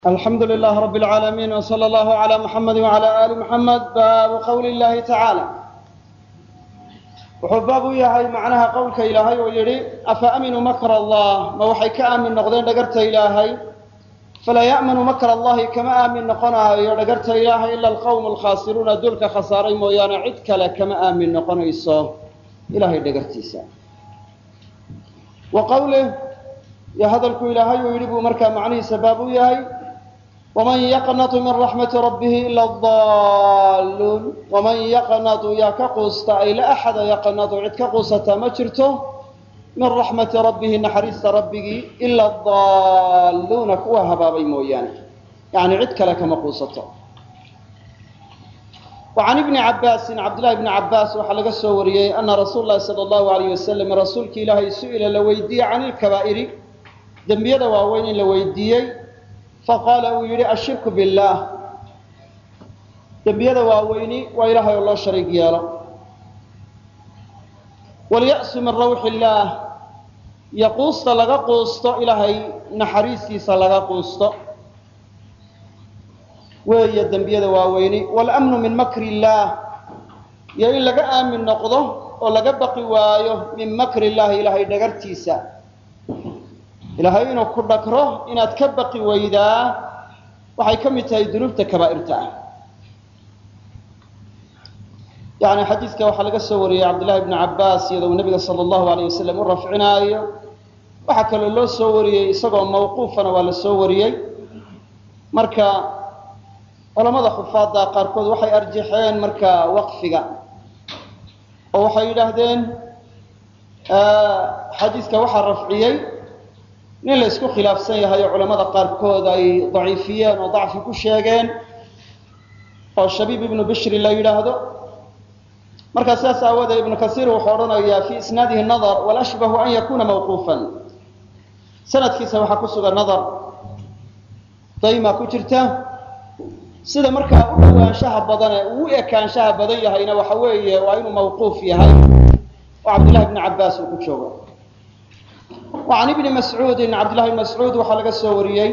alxamdu lilah rab اlcaalamiin wslى اllah عlى muxamadi wعlى ali muxamed baabu qowli اllahi tacaala wuxuu baab u yahay macnaha qowlka ilaahay oo yidhi afa aminuu makr allah ma waxay ka aamin noqdeen dhagarta ilaahay falaa ya'manu makr allahi kama aamin noqonaayo dhagarta ilaahay ila alqowm alkhaasiruuna dulka khasaaray mooyaane cid kale kama aamin noqonayso ilahay dhagartiisa wa qowlih iyo hadalku ilaahay uu yidhi buu markaa macnihiisa baab u yahay waman yaqnatu min raxmati rabbihi ila adalluun waman yaqnatu yaa ka quusta ay la axada yaqnatu cid ka quusataa ma jirto min raxmati rabbihi naxariista rabbigii ila adalluuna kuwa habaabay mooyaane yacni cid kale kama quusato wa can ibni cabbaasin cabdillahi bni cabbaas waxaa laga soo wariyey ana rasuula llahi sala allahu alayh wasalam rasuulki ilaahay su-ila la weydiiyey can ilkabaa'iri dembiyada waaweyn in la weydiiyey faqaala uu yidhi ashirku billaah dembiyada waaweyni waa ilaahay oo loo shariig yeelo walya'su min rawxi illaah iyo quusta laga quusto ilaahay naxariistiisa laga quusto weeye dembiyada waaweyni waalamnu min makri illaah iyo in laga aamin noqdo oo laga baqi waayo min makri illahi ilaahay dhagartiisa ilaahay inuu ku dhagro inaad ka baqi weydaa waxay ka mid tahay dunuubta kabaa'irta ah yani xadiidka waxaa laga soo wariyey cabdillahi bni cabbaas iyadoo uu nabiga sala allahu alayh wasalam u rafcinaayo waxaa kaloo loo soo wariyey isagoo mawquufana waa la soo wariyey marka culamada xufaadda qaarkood waxay arjaxeen marka waqfiga oo waxay yidhaahdeen xadiidka waxaa rafciyey nin la isku khilaafsan yahay oo culamada qaarkood ay daciifiyeen oo dacfi ku sheegeen oo shabiib ibnu bishri la yidhaahdo markaa sidaas aawoodee ibnu kasiir wuxuu odhanayaa fii isnaadihi nadar walashbahu an yakuna mawquufan sanadkiisa waxaa ku sugan nadar dayma ku jirta sida markaa u dhawaanshaha badane uu u ekaanshaha badan yahayna waxa weeye waa inuu mawquuf yahay oo cabdillahi bni cabbaas uu ku joogo wa can ibni mascuudin cabdillahi bni mascuud waxaa laga soo wariyey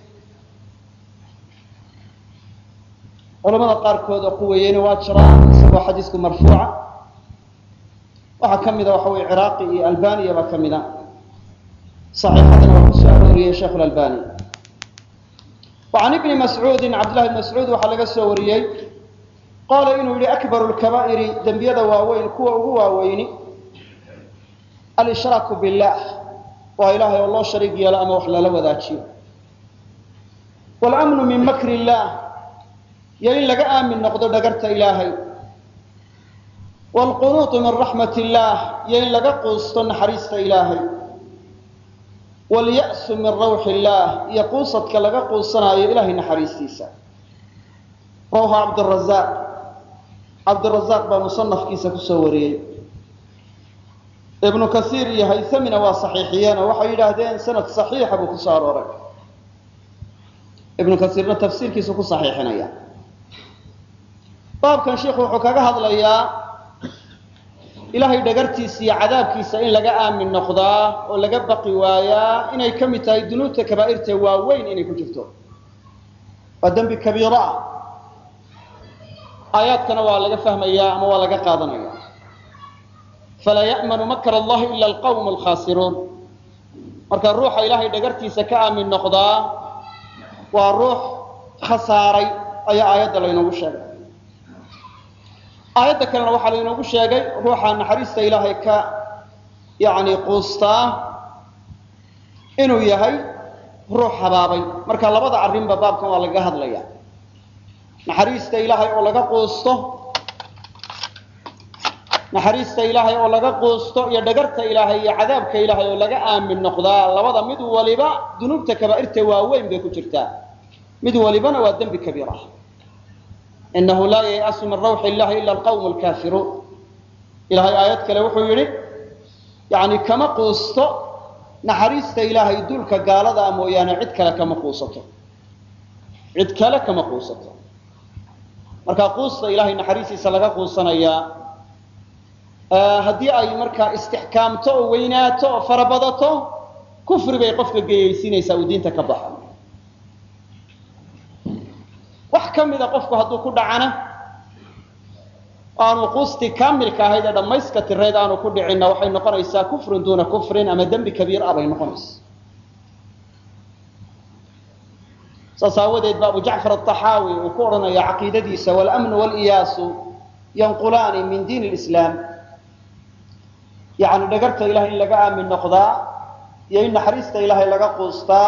culamada qaarkood oo quweeyeyna waa jiraan isagoo xadiisku marfuuca waxaa ka mida waxa weye ciraaqi iyo albaniya baa ka mida saxiixadana waa kusoo arooriyey sheikh lalbani wa can ibni mascuudin cabdillahi bni mascuud waxaa laga soo wariyey qaala inuu yihi akbaru lkabaa'iri dembiyada waaweyn kuwa ugu waaweyni alshraaku billaah waa ilaahay oo loo shariig yeelo ama wax lala wadaajiyo walamnu min makri illaah iyo in laga aamin noqdo dhagarta ilaahay waalqunuutu min raxmat illaah iyo in laga quusto naxariista ilaahay walya'su min rawxi illaah iyo quusadka laga quusanaayo ilahay naxariistiisa rawaha cabdirazaaq cabdirazaaq baa musanafkiisa kusoo wariyey ibnu kasiir iyo haysamina waa saxiixiyeen oo waxay yidhaahdeen sanad saxiixa buu kusoo arooray ibnu kasiirna tafsiirkiisu ku saxiixinaya baabkan sheikhu wuxuu kaga hadlayaa ilaahay dhagartiisa iyo cadaabkiisa in laga aamin noqdaa oo laga baqi waayaa inay ka mid tahay dunuubta kabaa'irta waaweyn inay ku jirto waa dembi kabiiro ah aayaadkana waa laga fahmayaa ama waa laga qaadanaya falaa ya'manu makr allahi ila alqawm alkhaasiruun marka ruuxa ilaahay dhagartiisa ka aamin noqdaa waa ruux khasaaray ayaa aayadda laynoogu sheegay aayadda kalena waxaa laynoogu sheegay ruuxa naxariista ilaahay ka yani quustaa inuu yahay ruux habaabay marka labada arrinba baabkan waa lagaga hadlaya naxariista ilaahay oo laga quusto naxariista ilaahay oo laga quusto iyo dhagarta ilaahay iyo cadaabka ilaahay oo laga aamin noqdaa labada mid waliba dunuubta kabaa'irta waaweyn bay ku jirtaa mid walibana waa dembi kabiir ah inahu laa yay'asu min rawxi illahi ila alqawm alkaafiruun ilahay aayad kale wuxuu yidhi yani kama quusto naxariista ilaahay dulka gaalada a mooyaane cid kale kama quusato cid kale kama quusato marka quusta ilahay naxariistiisa laga quusanayaa haddii ay markaa istixkaamto oo weynaato oo farabadato kufri bay qofka geyaysiinaysaa uu diinta ka baxa ka mida qofku hadduu ku dhacana aanu quustii kaamilka ahayd ee dhammayska tirayd aanu ku dhicinna waxay noqonaysaa kufrun duuna kufrin ama dembi kabiir ah bay noqonaysaa saas aawadeed ba abu jacfar aلطaxaawi uu ku odhanaya caqiidadiisa wاlأmnu wاlإiyaasu yanqulaani min diin اlislaam yani dhagarta ilahay in laga aamin noqdaa iyo in naxariista ilaahay laga quustaa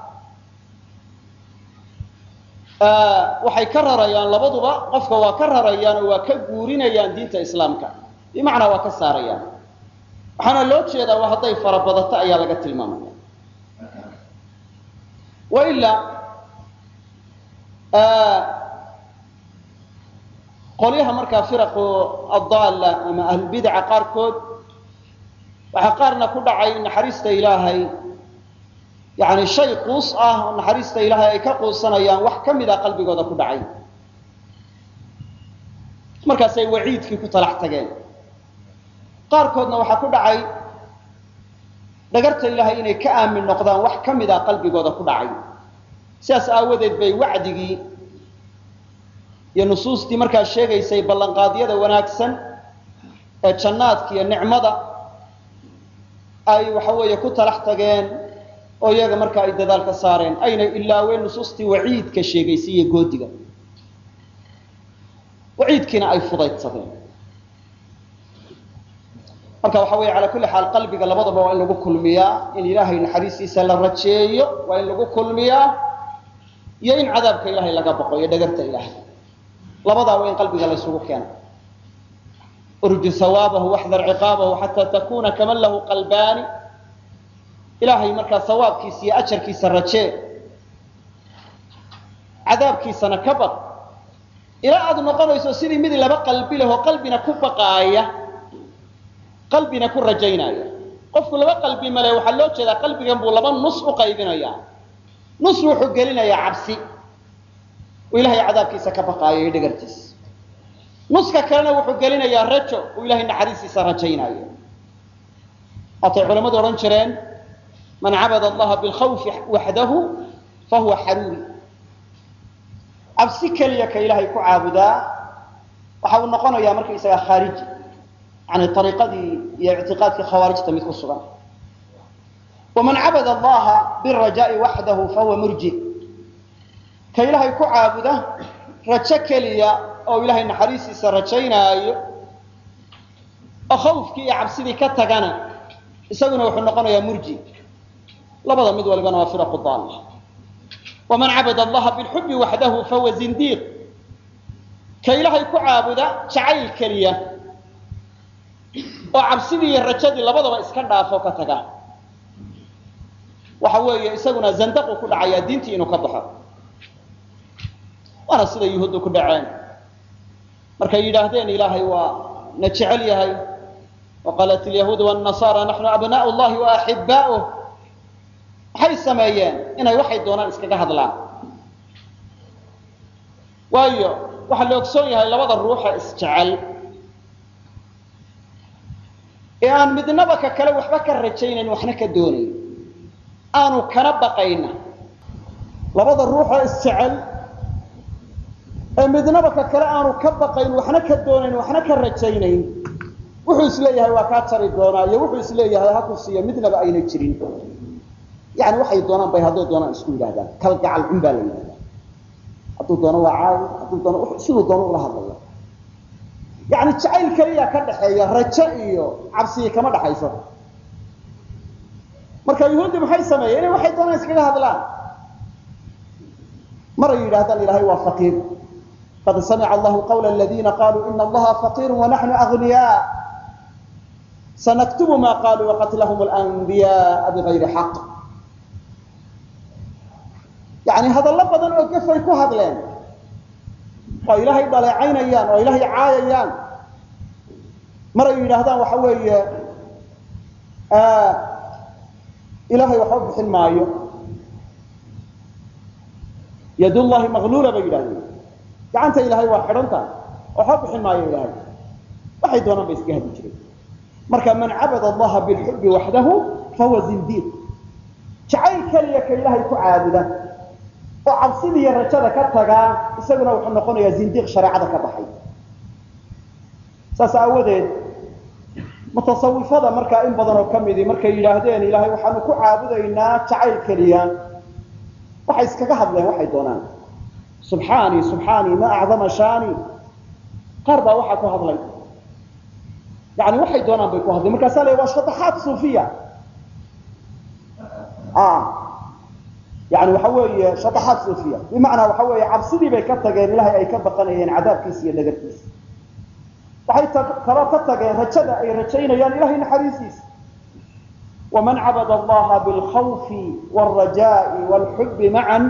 waxay ka rarayaan labaduba qofka waa ka rarayaan oo waa ka guurinayaan diinta islaamka bimacnaa waa ka saarayaan waxaana loo jeedaa waa hadday farabadato ayaa laga tilmaamaya wailaa qolyaha markaa firaqu addaalla ama ahlulbidaca qaarkood waxaa qaarna ku dhacay naxariista ilaahay yani shay quus ah oo naxariista ilaahay ay ka quusanayaan wax ka mida qalbigooda ku dhacay markaasay waciidkii ku talax tageen qaarkoodna waxaa ku dhacay dhagarta ilaahay inay ka aamin noqdaan wax ka mida qalbigooda ku dhacay sidaas aawadeed bay wacdigii iyo nusuustii markaa sheegaysay ballanqaadyada wanaagsan ee jannaadka iyo nicmada ay waxa weeye ku talax tageen oo iyaga markaa ay dadaal ka saareen ayna ilaaween nusuustii waciidka sheegaysay iyo goodiga waciidkiina ay fudaydsadeen marka waxa weeye calaa kulli xaal qalbiga labadaba waa in lagu kulmiyaa in ilaahay naxariistiisa la rajeeyo waa in lagu kulmiyaa iyo in cadaabka ilaahay laga baqo iyo dhagarta ilaahay labadaa waa in qalbiga la ysugu keena urju hawaabahu waxdar ciqaabahu xataa takuna kaman lahu qalbaani ilaahay markaa sawaabkiisa iyo ajarkiisa rajee cadaabkiisana ka baq ilaa aad noqonayso sidii mid laba qalbi leh oo qalbina ku baqaaya qalbina ku rajaynaya qofku laba qalbi male waxaa loo jeedaa qalbigan buu laba nus u qaybinaya nus wuxuu gelinayaa cabsi uu ilahay cadaabkiisa ka baqaayo iyo dhagartiisa nuska kalena wuxuu gelinayaa rajo uu ilahay naxariistiisa rajaynaayo waatay culamadu odhan jireen man cabada allaha bilkhawfi waxdahu fahuwa xaruuri cabsi keliya ka ilaahay ku caabudaa waxa uu noqonayaa markaysaga khaariji yani ariiqadii iyo ictiqaadkii khawaarijta mid ku sugan waman cabada allaha birajaai waxdahu fahuwa murji ka ilaahay ku caabuda rajo keliya oo ilahay naxariistiisa rajaynaayo oo khawfkii iyo cabsidii ka tagana isaguna wuxuu noqonayaa murji labada mid walibana waa firaqu daalla waman cabada allaha bilxubi waxdahu fahuwa zindiiq ka ilaahay ku caabuda jacayl keliya oo cabsidii iyo rajadii labadaba iska dhaafo ka taga waxa weeye isaguna zandaqu ku dhacayaa diintii inuu ka baxo waana sida yuhuuddu ku dhaceen markay yidhaahdeen ilaahay waa na jecel yahay waqaalat ilyahuudu wاnnasaara naxnu abnaء llahi waaxibaa'uh maxay sameeyeen inay waxay doonaan iskaga hadlaan waayo waxaa la ogsoon yahay labada ruuxa isjecel ee aan midnaba ka kale waxba ka rajaynayn waxna ka doonayn aanu kana baqayna labada ruuxoo isjecel ee midnaba ka kale aanu ka baqayn waxna ka doonayn waxna ka rajaynayn wuxuu isleeyahay waa kaa tari doonaa iyo wuxuu isleeyahay ha ku siiya midnaba ayna jirin yani waxay doonaan bay hadday doonaan isku yidhahdaan kalgacal cun baa la yidhahdaa hadduu doono waa caawi hadduu doono siduu doono ula hadlaya yani jacayl keliya ka dhaxeeya rajo iyo cabsiyi kama dhaxayso marka yuhuuddi maxay sameeyeen inay waxay doonaan iskaga hadlaan maray yidhahdaan ilahay waa faqiir qad samica allahu qawla aladiina qaluu ina allaha faqiiru wanaxnu agniyaa sanaktubu ma qaluu waqatlahum lanbiyaءa bigayri xaq yani hadallo badan oo gafay ku hadleen oo ilaahay dhaleecaynayaan oo ilaahay caayayaan maray yidhaahdaan waxa weeye ilahay waxba bixin maayo yadullahi maqluula bay yidhahdeen gacanta ilaahay waa xidhan tahay waxba bixin maayo ilaahay waxay doonaan bay iska hadi jireen marka man cabada allaha bilxubi waxdahu fahuwa zindiiq jacayl keliya ka ilaahay ku caabuda oo cabsidii iyo rajada ka tagaa isaguna wuxuu noqonayaa zindiiq shareecada ka baxay saas aawadeed mutasawifada markaa in badan oo ka midii markay yidhaahdeen ilaahay waxaanu ku caabudaynaa jacayl keliya waxay iskaga hadleen waxay doonaan subxaani subxaani ma acdama shaani qaar baa waxaa ku hadlay yani waxay doonaan bay ku hadleen markaasaa la waa shadaxaat suufiya yani waxa weeye shadaxaat suufiya bimacnaa waxa weeye cabsidii bay ka tageen ilahay ay ka baqanayeen cadaabkiisa iyo dhagartiisa waxay kaloo ka tageen rajada ay rajaynayaan ilahay naxariisiisa waman cabada allaha bilkhawfi wاlrajaai wاlxubi macan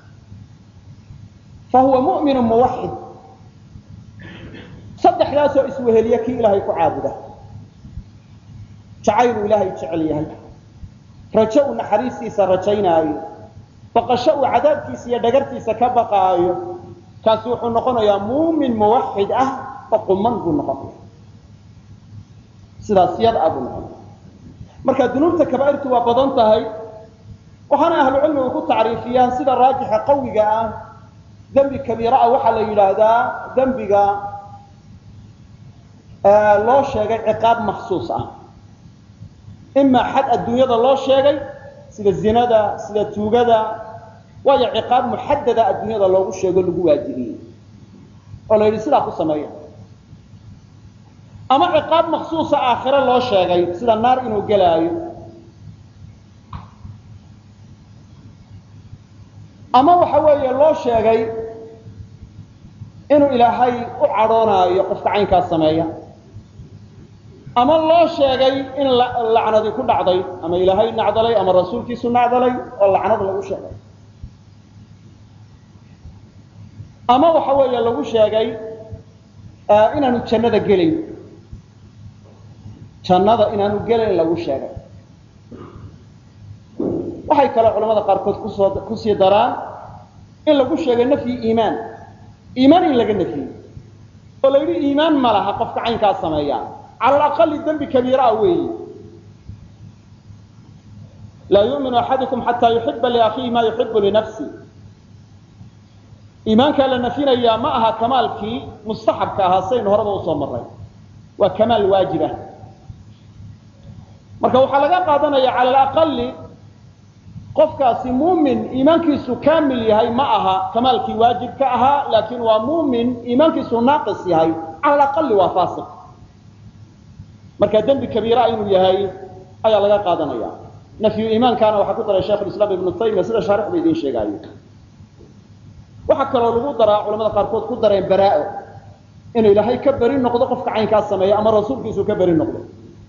fahuwa mu'minu muwaxid saddexdaasoo isweheliya kii ilaahay ku caabuda jacayluu ilaahay jecel yahay rajo uu naxariistiisa rajaynaayo baqasho uu cadaabkiisa iyo dhagartiisa ka baqaayo kaasi wuxuu noqonayaa muumin muwaxid ah oo quman buu noqonaya sidaas yada buu noqonaya marka dunuubta kaba'irtu waa badan tahay waxaana ahlucilmigu ku tacriifiyaan sida raajixa qawiga ah dembi kabiira ah waxaa la yidhaahdaa dembiga loo sheegay ciqaab maksuus ah imaa xad adduunyada loo sheegay sida zinada sida tuugada waayo ciqaab muxadada adduunyada loogu sheego lagu waajibiyey oo la yidhi sidaa ku sameeya ama ciqaab maksuusa aakhiro loo sheegay sida naar inuu gelaayo ama waxa weeye loo sheegay inuu ilaahay u cadhoonaayo qofka caynkaas sameeya ama loo sheegay in lacnadi ku dhacday ama ilaahay nacdalay ama rasuulkiisu nacdalay oo lacnad lagu sheegay ama waxa weeye lagu sheegay inaanu jannada gelayn jannada inaanu gelayn lagu sheegay waxay kaloo culamada qaarkood kusoo kusii daraan in lagu sheegay nafyi iimaan iimaan in laga nafiyey oo la yidhi iimaan ma laha qofka caynkaa sameeya cala alaqali dembi kabiira ah weeyi laa yu'minu axadukum xataa yuxiba liakhiihi ma yuxibu linafsi iimaankaa la nafinayaa ma aha kamaalkii mustaxabka ahaa saynu horeba usoo maray waa kamaal waajibah marka waxaa laga qaadanaya cala alaqali qofkaasi muumin iimaankiisu kaamil yahay ma aha kamaalkii waajibka ahaa laakiin waa muumin iimaankiisu naaqis yahay cala alaqali waa faasiq marka dembi kabiira inuu yahay ayaa laga qaadanaya nafyu iimaankaana waxaa ku daray sheikh islaam ibnu taymiya sida shaarixba idiin sheegaayo waxaa kaloo lagu daraa culamada qaarkood ku dareen baraa'o inuu ilaahay ka beri noqdo qofka caynkaas sameeya ama rasuulkiisu ka beri noqdo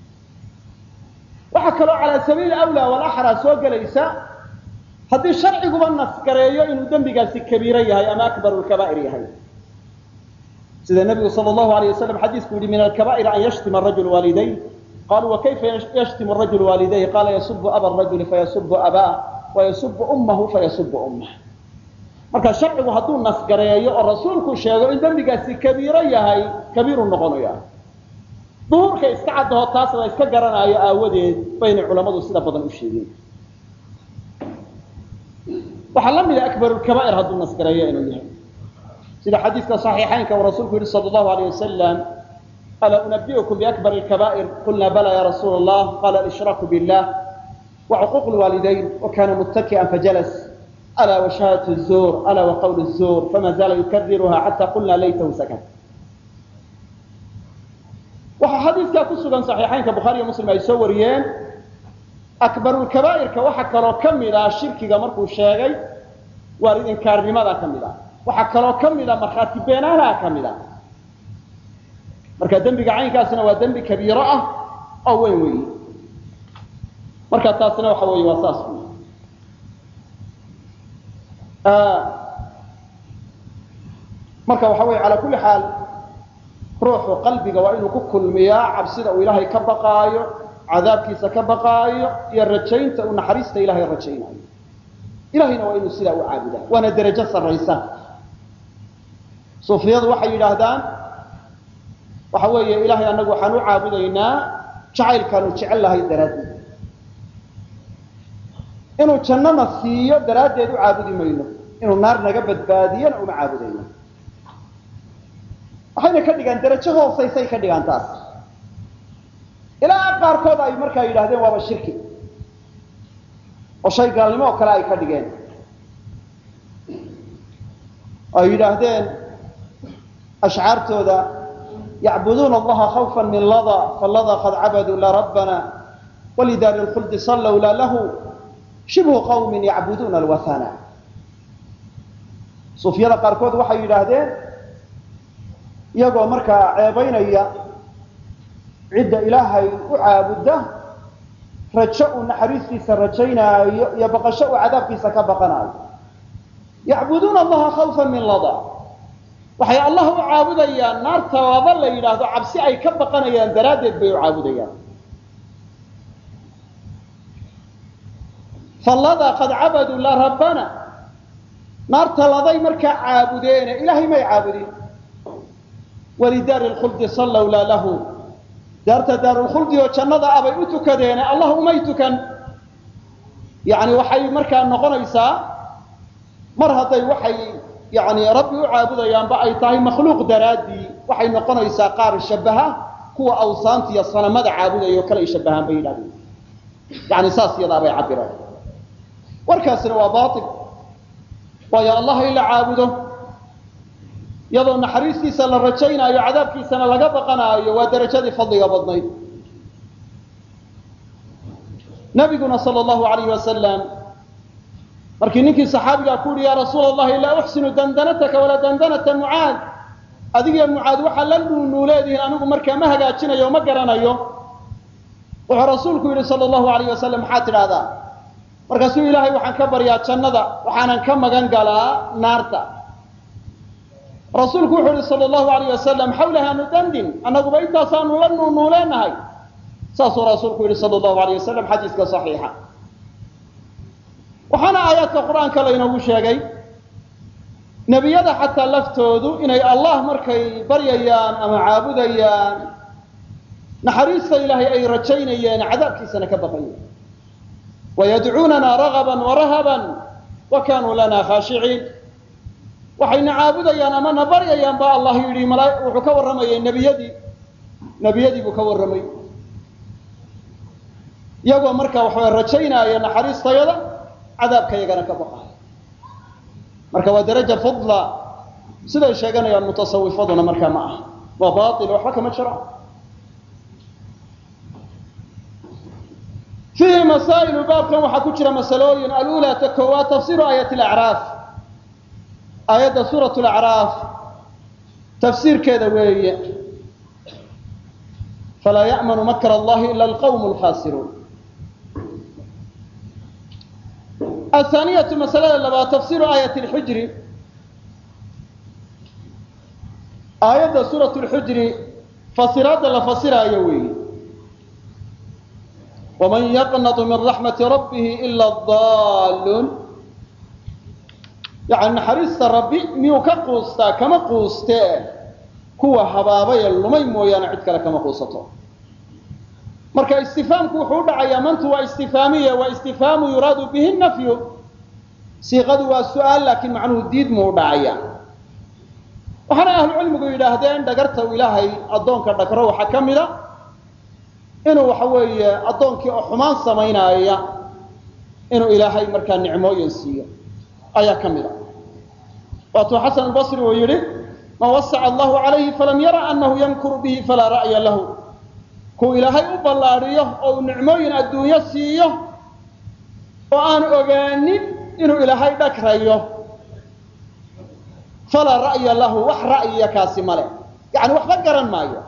waxaa kaloo calaa sabiili awlaa walaxraa soo gelaysa haddii sharciguba nasgareeyo inuu dembigaasi kabiiro yahay ama akbaru lkabaa'ir yahay sida nabigu sal allahu alayh wasalam xadiisku yihi min alkabaa'ir an yashtima arajulu waalidayh qaluu wakayfa yashtimu rajulu waalidayh qaala yasubu aba rajuli fayasubu abaa wayasubu ummahu fayasubu ummah marka sharcigu hadduu nasgareeyo oo rasuulku sheego in dembigaasi kabiiro yahay kabiiru noqonaya duhurka iska caddaho taas la iska garanaayo aawadeed baynay culammadu sida badan u sheegeen waxaa la mida akbarulkabaa'ir hadduu nasgareeyo inuu yahay sida xadiiska صaxiixaynka uu rasuulku yihi salى اlahu alيه wasalam alaa unabiukum biakbar اkabaa'ir qulna bala ya rasuul اllah qala alshraaku biاllah wacuquuq lwaalidayn wakana muttaki'an fajalas alaa washahadat الzuur alaa waqawl الzuur fama zaala yukariruha xata qulna laytahu sakat waxaa xadiiskaa ku sugan صaxiixaynka bukhaariyo muslim ay soo wariyeen akbarulkabaa'irka waxaa kaloo ka mid ah shirkiga markuu sheegay waalid inkaarnimada ka mid ah waxaa kaloo ka mid a markhaati beenaanaha ka mid a marka dembiga caynkaasina waa dembi kabiiro ah oo weyn weyi marka taasina waxa weeye waa saas wey marka waxa weye calaa kulli xaal ruuxu qalbiga waa inuu ku kulmiyaa cabsida uu ilaahay ka baqaayo cadaabkiisa ka baqaayo iyo rajaynta uu naxariista ilahay rajaynayo ilahayna waa inuu sidaa u caabudaa waana derajo sarraysa suufiyadu waxay yidhaahdaan waxa weeye ilaahay annagu waxaan u caabudaynaa jacaylkaanu jecel lahay daraaddeed inuu jannana siiyo daraaddeed u caabudi mayno inuu naar naga badbaadiyana uma caabudayno waxayna ka dhigaan darajo hoosaysay ka dhigaan taas ilaa qaarkood ay markaa yidhahdeen waaba shirki oo shay gaalnimo oo kale ay ka dhigeen ay yidhaahdeen ashcaartooda yacbuduuna allaha khawfa min lada falada qad cabaduu la rabbana walidaari lkhuldi sallow la lahu shibhu qawmin yacbuduuna alwathana suufyada qaarkood waxay yidhaahdeen iyagoo markaa ceebaynaya cidda ilaahay u caabudda rajo uu naxariistiisa rajaynaayo iyo baqasho uu cadaabkiisa ka baqanaayo yacbuduuna allaha khawfa min lada waxay allah u caabudayaan naarta laba la yidhaahdo cabsi ay ka baqanayaan daraaddeed bay u caabudayaan fallada qad cabaduu la rabbana naarta laday markaa caabudeene ilaahay may caabudin walidaari lkhuldi sallow laa lahu daarta daarulkhuldi oo jannada ah bay u tukadeene allah umay tukan yani waxay markaa noqonaysaa mar hadday waxay yani rabbi u caabudayaanba ay tahay makhluuq daraaddii waxay noqonaysaa qaar shabaha kuwa awsaanta iyo sanamada caabudaya oo kale ay shabahaan bay yidhahdeen yani saas iyadaa bay cabireen warkaasina waa baail waayo allah in la caabudo iyadoo naxariistiisa la rajaynaayo cadaabkiisana laga baqanaayo waa darajadii fadliga badnayd nabiguna sal llahu alayh wasalam markii ninkii saxaabigaa ku yihi ya rasuula allahi laa uxsinu dandanataka walaa dandanata mucaad adigiyo mucaad waxaa la nuunuuleedihiin anigu markaa ma hagaajinayo o ma garanayo wuxuu rasuulku yidhi sal llahu alayh wasalam maxaad tidhaahdaa markaasuu ilaahay waxaan ka baryaa jannada waxaanan ka magan galaa naarta rasuulku wuxuu yihi sal llahu alayh wasalam xawlaha nudandin annaguba intaasaanu la nuunuuleenahay saasuu rasuulku yihi sal llahu alayh wasalam xadiiska saxiixa waxaana aayaadka qur-aanka laynoogu sheegay nebiyada xataa laftoodu inay allah markay baryayaan ama caabudayaan naxariista ilaahay ay rajaynayeen cadaabkiisana ka baqayeen wayadcuunana ragaban warahaban wa kanuu lana khaashiciin waxayna caabudayaan ama na baryayaan ba allah yidhi wuxuu ka warramayay nebiyadii nebiyadii buu ka warramay iyagoo marka waxaway rajaynaaya naxariistayada cadaabka yagana ka baqaaya marka waa daraja fadla siday sheeganayaan mutasawifaduna markaa ma aha waa bail waxba kama jiro fiihi masaa'ilu baabkan waxaa ku jira masalooyin alula ta koowaad tafsiru aayat lacraaf aayadda suurat lacraaf tafsiirkeeda weeye falaa ya'manu makr allahi ila alqawm lkhasiruun athaaniyatu masalada labaad tafsiru aayat lxujri aayadda suurat lxujri fasiraadda la fasiraayo weeye waman yaqnatu min raxmati rabbihi ila daalluun yani naxariista rabbi miyuu ka quustaa kama quustee kuwa habaabaya lumay mooyaane cid kale kama quusato marka istifaamku wuxuu u dhacayaa mantu waa istifaamiya waa istifhaamu yuraadu bihi nafyu siiqadu waa su-aal laakiin macnuhu diid muu u dhacaya waxaana ahlucilmigu yidhaahdeen dhagarta u ilaahay addoonka dhagro waxaa ka mida inuu waxa weeye addoonkii oo xumaan samaynaaya inuu ilaahay markaa nicmooyin siiyo ayaa ka mid a waatuu xasan albasri uu yidhi man wasaca allahu calayhi falam yara anahu yamkuru bihi falaa ra'ya lahu kuu ilaahay u ballaadhiyo oo uu nicmooyin adduunyo siiyo oo aan ogaanin inuu ilaahay dhagrayo falaa ra'ya lahu wax ra'yiya kaasi male yani waxba garan maayo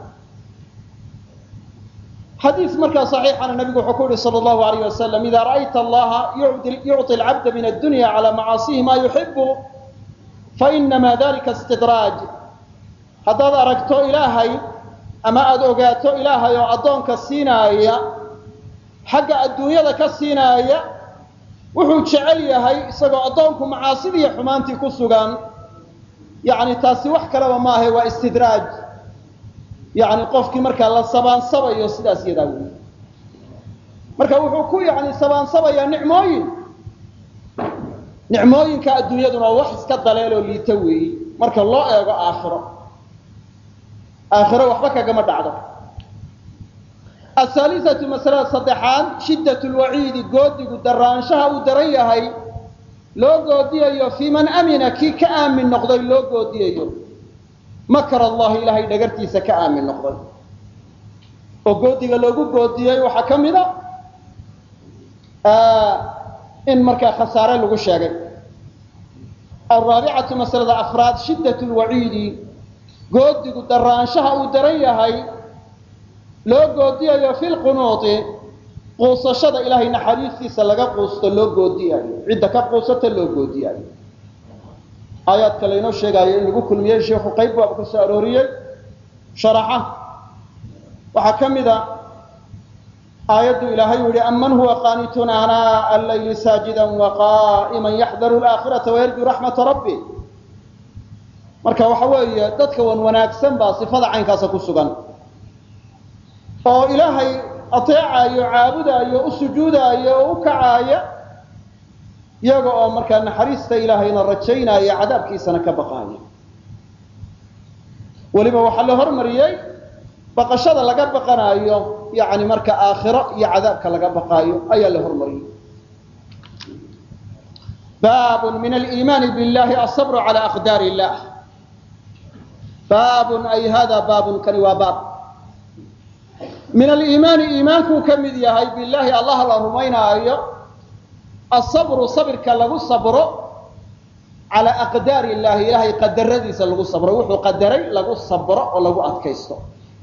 xadiis markaa صaxiixana nabigu wuxuu ku yihi salى اllahu alayh wasalam ida ra'ayta allaha yucطi alcabda min addunya calى macaasihi ma yuxibu fainama dalika istidraaj haddaad aragto ilaahay ama aada ogaato ilaahay oo addoonka siinaaya xagga adduunyada ka siinaaya wuxuu jecel yahay isagoo addoonku macaasidii iyo xumaantii ku sugan yani taasi wax kaleba maahe waa istidraaj yani qofkii markaa la sabaansabayo sidaas yadaa wey marka wuxuu ku yani sabaansabayaa nicmooyin nicmooyinka adduunyaduna wax iska daleeloo liita weeyi marka loo eego aakhiro aakhiro waxba kagama dhacdo ahaalisatu masalada saddexaad shiddat lwaciidi goodigu daraanshaha uu daran yahay loo goodiyayo fii man amina kii ka aamin noqday loo goodiyayo makar allahi ilaahay dhagartiisa ka aamin noqday oo goodiga loogu goodiyey waxaa ka mid a in markaa khasaare lagu sheegay alraabicatu masalada afraad shiddat lwaciidi goodigu daraanshaha uu daran yahay loo goodiyayo fi lqunuuti quusashada ilaahay naxariistiisa laga quusto loo goodiyayo cidda ka quusata loo goodiyayo aayaadka laynoo sheegaayo in lagu kulmiyey sheikhu qayb baaba ka soo arooriyey sharaxa waxaa ka mid a aayaddu ilaahay u yihi aman huwa qaanitun anaa allayli saajida waqa'iman yaxdaru laakhirata wayarjuu raxmata rabbi marka waxa weeye dadka wan wanaagsan baa sifada caynkaasa ku sugan oo ilaahay ateecaayo caabudaayo u sujuudaayo oo u kacaaya iyaga oo markaa naxariista ilaahayna rajaynaya cadaabkiisana ka baqaaya weliba waxaa la hormariyey baqashada laga baqanaayo yani marka aakhiro iyo cadaabka laga baqaayo ayaa la hormariyey baabun min aliimaani billahi asabru cala aqdaar illah baabun ay hada baabun kani waa baab min aliimaani iimaankuu ka mid yahay billahi allah la rumaynaayo asabru sabirka lagu sabro calaa aqdaari illahi ilahay qadaradiisa lagu sabro wuxuu qadaray lagu sabro oo lagu adkaysto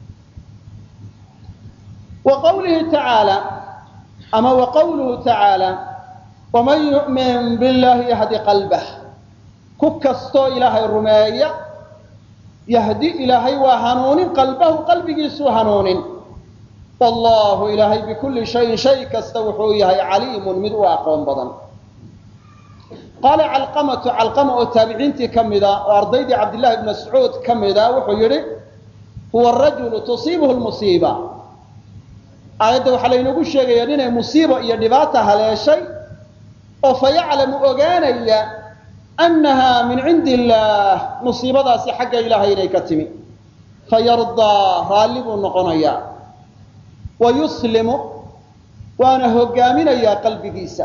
wa qawlihi tacaala ama wa qawluhu tacaala waman yu'min billahi yahdi qalbah ku kastoo ilaahay rumeeya yahdi ilaahay waa hanuunin qalbahu qalbigiisuu hanuunin wallahu ilaahay bikulli shayin shay kasta wuxuu yahay caliimun mid u aqoon badan qaala calqamatu calqama oo taabiciintii ka mida oo ardaydii cabdillahi bn mascuud ka mida wuxuu yidhi huwa rajulu tusiibuhu lmusiiba aayadda waxaa laynoogu sheegaya inay musiibo iyo dhibaata haleeshay oo fa yaclamu ogaanaya annaha min cindi illaah musiibadaasi xagga ilaahay inay ka timi fayardaa raalli buu noqonayaa wa yuslimu waana hogaaminayaa qalbigiisa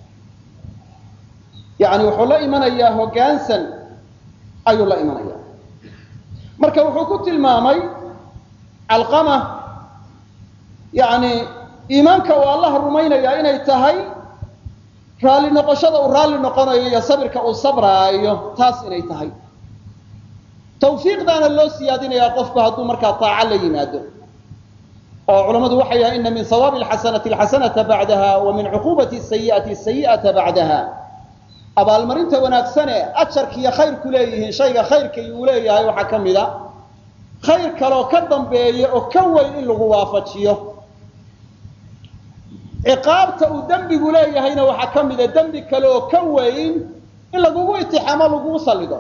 yani wuxuu la imanayaa hoggaansan ayuu la imanayaa marka wuxuu ku tilmaamay calqama yani iimaanka uu allah rumaynayaa inay tahay raalli noqoshada uu raalli noqonayo iyo sabirka uu sabraayo taas inay tahay tawfiiqdaana loo siyaadinayaa qofku hadduu markaa taaco la yimaado oo culammadu waxay yahay ina min sawaabi alxasanati alxasanata bacdaha wa min cuquubati sayi'ati sayi'ata bacdaha abaalmarinta wanaagsane ajarkiiyo khayrku leeyihiin shayga khayrkay uu leeyahay waxaa ka mid a khayr kaloo ka dambeeya oo ka weyn in lagu waafajiyo ciqaabta uu dembigu leeyahayna waxaa ka mida dembi kale oo ka weyn in lagugu itixaamo lagugu sallido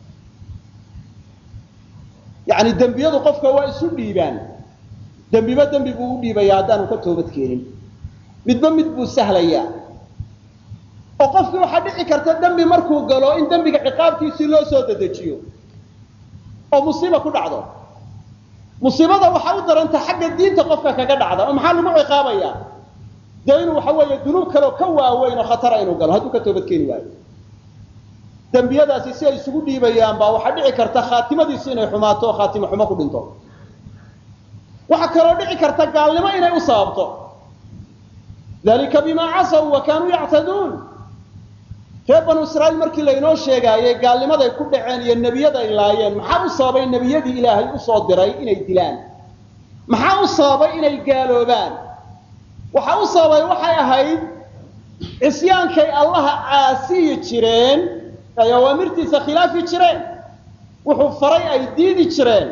yacni dembiyadu qofka waa isu dhiibaan dembiba dembi buu u dhiibaya haddaanu ka toobad keenin midba mid buu sahlayaa oo qofkii waxaa dhici karta dembi markuu galo in dembiga ciqaabtiisii loo soo dedejiyo oo musiiba ku dhacdo musiibada waxaa u daranta xagga diinta qofka kaga dhacda oo maxaa lagu ciqaabayaa dee inuu waxa weeye dunuub kaleo ka waaweyn oo khatara inuu galo hadduu ka toobad keeni waayo dembiyadaasi si ay isugu dhiibayaan baa waxaa dhici karta khaatimadiisu inay xumaato oo khaatimo xumo ku dhinto waxaa kaloo dhici karta gaalnimo inay u sababto dalika bima casaw wa kaanuu yactaduun reer banu israa'iil markii laynoo sheegaayey gaalnimaday ku dhaceen iyo nebiyaday laayeen maxaa u sababay nebiyadii ilaahay usoo diray inay dilaan maxaa u sababay inay gaaloobaan waxaa u sababay waxay ahayd cisyaankay allaha caasiyi jireen ay awaamirtiisa khilaafi jireen wuxuu faray ay diidi jireen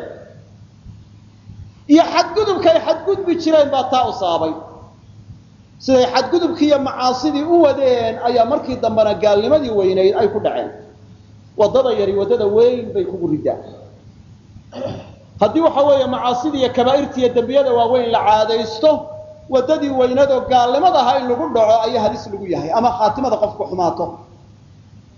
iyo xadgudubkay xadgudbi jireen baa taa u sababay siday xadgudubkii iyo macaasidii u wadeen ayaa markii dambena gaalnimadii weynayd ay ku dhaceen waddada yari waddada weyn bay kugu ridaa haddii waxa weeye macaasidii iyo kabaa'irtii iyo dembiyada waaweyn la caadaysto waddadii weynadoo gaalnimad ahaa in lagu dhaco ayaa halis lagu yahay ama khaatimada qofku xumaato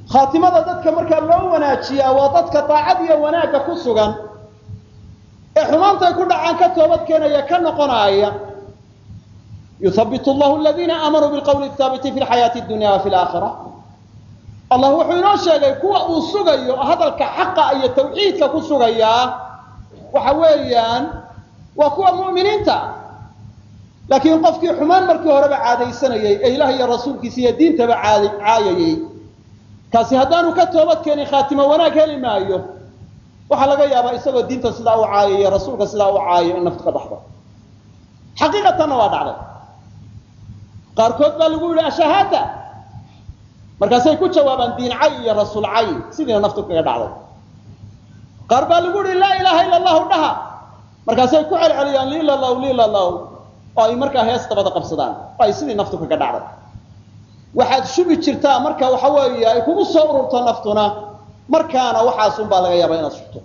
khaatimada dadka markaa loo wanaajiyaa waa dadka daacad iyo wanaagga ku sugan ee xumaantay ku dhacaan ka toobad keenaya ka noqonaaya yuhabitu llahu aladiina aamanuu bilqawli haabiti fi lxayaati dunya wa fi laakhira allah wuxuu inoo sheegay kuwa uu sugayo hadalka xaqa iyo tawxiidka ku sugayaa waxa weeyaan waa kuwa mu'miniinta laakiin qofkii xumaan markii horeba caadaysanayey ee ilaah iyo rasuulkiisa iyo diintaba caayayey kaasi haddaanu ka toobad keenin khaatimo wanaag heli maayo waxaa laga yaabaa isagoo diinta sidaa u caayayo rasuulka sidaa u caayo in naftu ka baxdo xaqiiqatanna waa dhacday qaarkood baa lagu yidhi ashahaada markaasay ku jawaabaan diin cay iyo rasuul cay sidiina naftu kaga dhacday qaar baa lagu yihi laa ilaaha ila allahu dhaha markaasay ku celceliyaan liilalaw liilalaw oo ay markaa hees dabada qabsadaan oo ay sidii naftu kaga dhacday waxaad shubi jirtaa marka waxa weeye ay kugu soo ururto naftuna markaana waxaasun baa laga yaabaa inaad shubto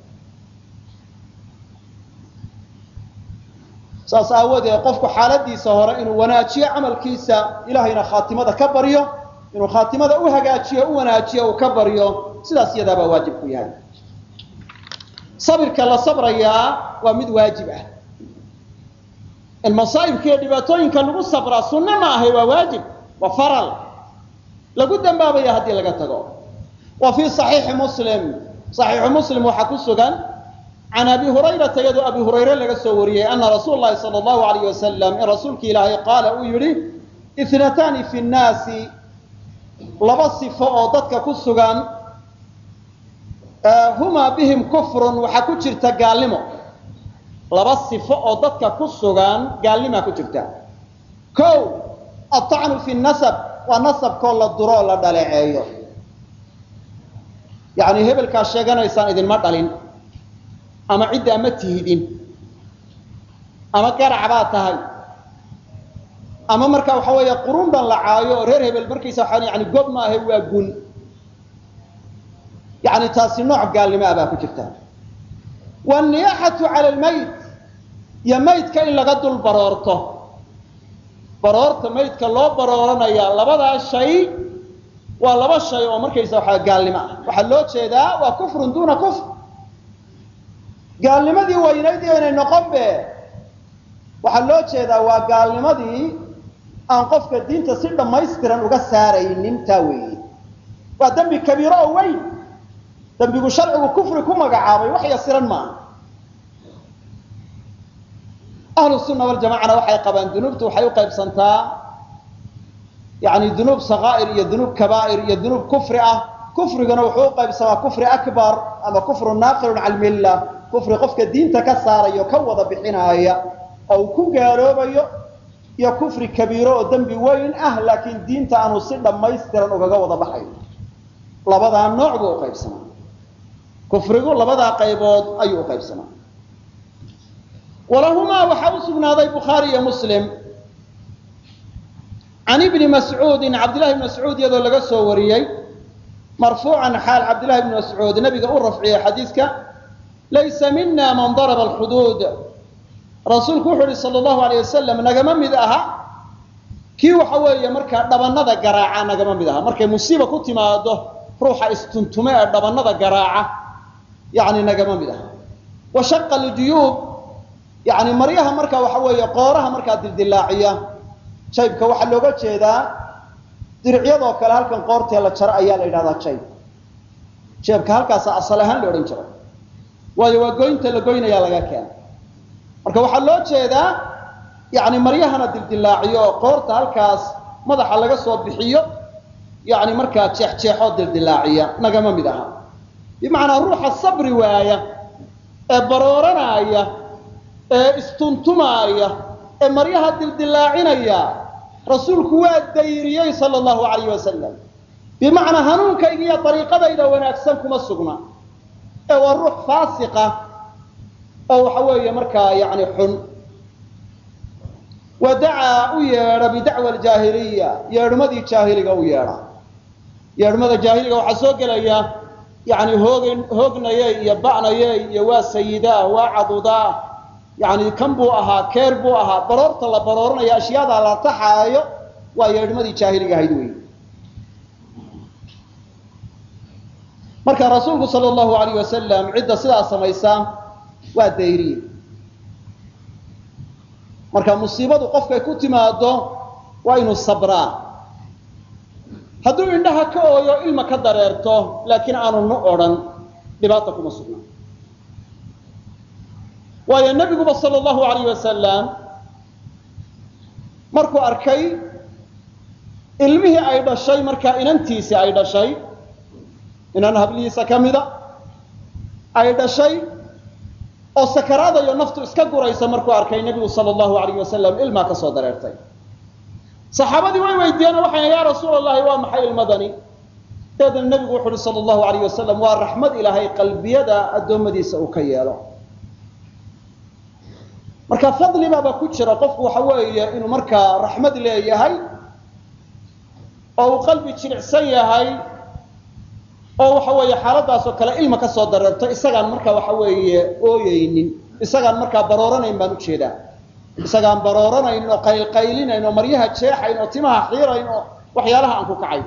saas aawadeed qofku xaaladiisa hore inuu wanaajiyo camalkiisa ilahayna khaatimada ka baryo inuu khaatimada u hagaajiyo u wanaajiyo uu ka baryo sidaas iyadaabaa waajib ku yahay sabirka la sabrayaa waa mid waajib ah in masaa'ibka iyo dhibaatooyinka lagu sabraa sunno ma ahay waa waajib waa faral lagu dambaabaya haddii laga tago wa fii صaxiixi muslim صaxiixu muslim waxaa ku sugan can abi hurayrata iyadoo abi hurayre laga soo wariyey ana rasuul lahi salى اllahu alayh wasalam in rasuulki ilaahay qaala uu yihi itnatani fi nnaasi laba sifo oo dadka ku sugan humaa bihim kufrun waxaa ku jirta gaalnimo laba sifo oo dadka ku sugan gaalnimaa ku jirta o aطacnu fi nasab waa nasabkoo la duro oo la dhaleeceeyo yani hebelkaa sheeganaysaan idinma dhalin ama ciddaa ma tihidin ama garac baa tahay ama marka waxa weeye qurunban la caayo oo reer hebel markaysa waa yani gob maahe waa gun yani taasi nooc gaalnimo ah baa ku jirta waniyaxatu cala lmayt iyo maydka in laga dul baroorto baroorta maydka loo barooranaya labadaa shay waa laba shay oo markaysa waxaa gaalnimo ah waxaa loo jeedaa waa kufrun duuna kufr gaalnimadii weynayd inay noqon be waxaa loo jeedaa waa gaalnimadii aan qofka diinta si dhammaystiran uga saaraynin taa weeye waa dembi kabiiro oo weyn dembigu sharcigu kufri ku magacaabay wax yasiran maaha ahlu sunna waljamacana waxay qabaan dunuubtu waxay u qaybsantaa yani dunuub sakaa'ir iyo dunuub kabaa'ir iyo dunuub kufri ah kufriguna wuxuu u qaybsamaa kufri akbar ama kufru naaqilun cala lmilla kufri qofka diinta ka saarayo ka wada bixinaaya oo uu ku gaaloobayo iyo kufri kabiiro oo dembi weyn ah laakiin diinta aanu si dhammaystiran ugaga wada baxayo labadaa nooc buu uqaybsamaa kufrigu labadaa qaybood ayuu uqaybsamaa walahumaa waxaa u sugnaaday bukhaari iyo muslim can ibni mascuudin cabdillahi bni mascuud iyadoo laga soo wariyey marfuucan xaal cabdillahi bni mascuud nabiga u rafciyey xadiiska laysa mina man daraba alxuduud rasuulku wuxuu ihi sal allahu alay wasalam nagama mid aha kii waxa weeye markaa dhabanada garaaca nagama mid aha markay musiiba ku timaado ruuxa istuntume ee dhabanada garaaca yani nagama mid aha wa shaqa ljuyuub yani maryaha marka waxa weeye qooraha markaa dildilaaciya jaybka waxaa looga jeedaa diricyadoo kale halkan qoortee la jaro ayaa la yidhahdaa jayb jeebka halkaasa asal ahaan la odhan jiray waayo waa goynta la goynayaa laga keena marka waxaa loo jeedaa yani maryahana dildilaaciyo oo qoorta halkaas madaxa laga soo bixiyo yani markaa jeexjeexoo dildilaaciya nagama mid aha bimacnaa ruuxa sabri waaya ee barooranaya ee istuntumaaya ee maryaha dildilaacinaya rasuulku waa dayriyey sala allahu alayh wasalam bimacnaa hanuunkayga iyo dariiqadayda wanaagsan kuma sugna ee waa ruux faasiqa oo waxa weeye markaa yani xun wa dacaa u yeedha bidacwa aljaahiliya yeedhmadii jaahiliga u yeedha yeedhmada jaahiliga waxaa soo gelaya yani hoog hoognayey iyo ba'nayey iyo waa sayidaa waa cadudaa yani kan buu ahaa keer buu ahaa baroorta la barooranaya ashyaada la taxaayo waa yeedhmadii jaahiliga ahayd wey marka rasuulku sal allahu alayh wasalam cidda sidaa samaysa waa dayriye marka musiibadu qofkay ku timaado waa inuu sabraa hadduu indhaha ka ooyo ilma ka dareerto laakiin aanu nu odhan dhibaata kuma sugna waayo nebiguba sal allahu alayh wasalam markuu arkay ilmihii ay dhashay markaa inantiisii ay dhashay inan hablihiisa ka mida ay dhashay oo sakaraadayo naftu iska guraysa markuu arkay nebigu sal allahu alayh wasalam ilmaa ka soo dareertay saxaabadii way weydiiyeen oo waxayna yaa rasuul allahi waa maxay ilmadani dabeedna nebigu wuxu uhi sal allahu alayh wasalam waa raxmad ilaahay qalbiyada addoommadiisa uu ka yeelo marka fadli baaba ku jira qofku waxa weeye inuu markaa raxmad leeyahay oo uu qalbi jilicsan yahay oo waxa weeye xaaladaas oo kale ilma ka soo dareerto isagaan markaa waxa weeye ooyeynin isagaan markaa barooranayn baan ujeedaa isagaan barooranayn oo qaylqaylinayn oo maryaha jeexayn oo timaha xiirayn oo waxyaalaha aan ku kacayn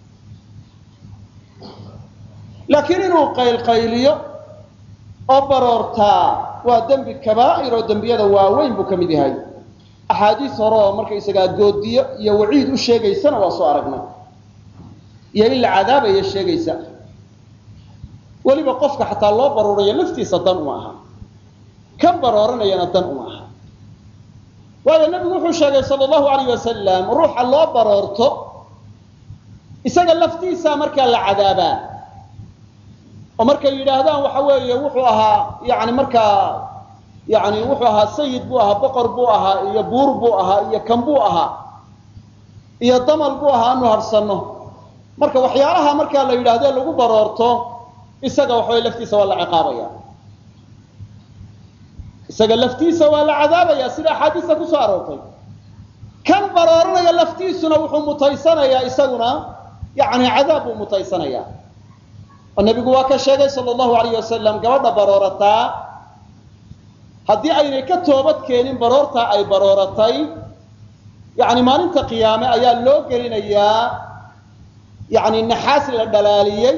laakiin inuu qaylqayliyo oo baroortaa waa dembi kabaa'ir oo dembiyada waaweyn buu ka mid yahay axaadiis hore oo markaysagaa goodiyo iyo waciid u sheegaysana waa soo aragnay iyo in la cadaabaya sheegaysa weliba qofka xataa loo baruurayo laftiisa dan uma aha kan barooranayana dan uma aha waayo nebigu wuxuu sheegay sal allahu alayh wasalam ruuxa loo baroorto isaga laftiisa markaa la cadaabaa oo markay yidhaahdaan waxa weeye wuxuu ahaa yani markaa yani wuxuu ahaa sayid buu ahaa boqor buu ahaa iyo buur buu ahaa iyo kan buu ahaa iyo damal buu ahaa anu harsanno marka waxyaalaha markaa la yidhaahdo lagu baroorto isaga waxaway laftiisa waa la ciqaabaya isaga laftiisa waa la cadaabaya sida axaadiista kusoo aroortay kan barooranaya laftiisuna wuxuu mutaysanayaa isaguna yani cadaab buu mutaysanaya oo nebigu waa ka sheegay sal allahu alayh wasalam gabadha baroorataa haddii aynay ka toobad keenin baroortaa ay barooratay yani maalinta qiyaame ayaa loo gelinayaa yani naxaas la dhalaaliyey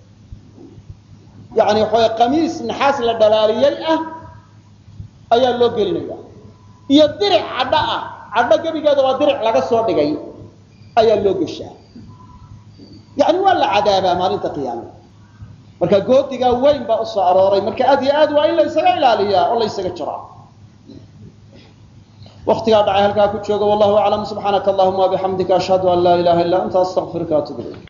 yani waxaway qamiis naxaas la dhalaaliyey ah ayaa loo gelinaya iyo diric cadho ah cadho gebigeeda waa diric laga soo dhigay ayaa loo geshaa yani waa la cadaabaa maalinta qiyaame marka goodigaa weyn baa usoo arooray marka aad iyo aad waa in la ysaga ilaaliyaa oo la ysaga jiraa waktigaa dhacay halkaa ku jooga wallahu aclam subxaanaka allahuma wabixamdika ashhadu an laa ilaha illa anta astaqfiruka atub ilayk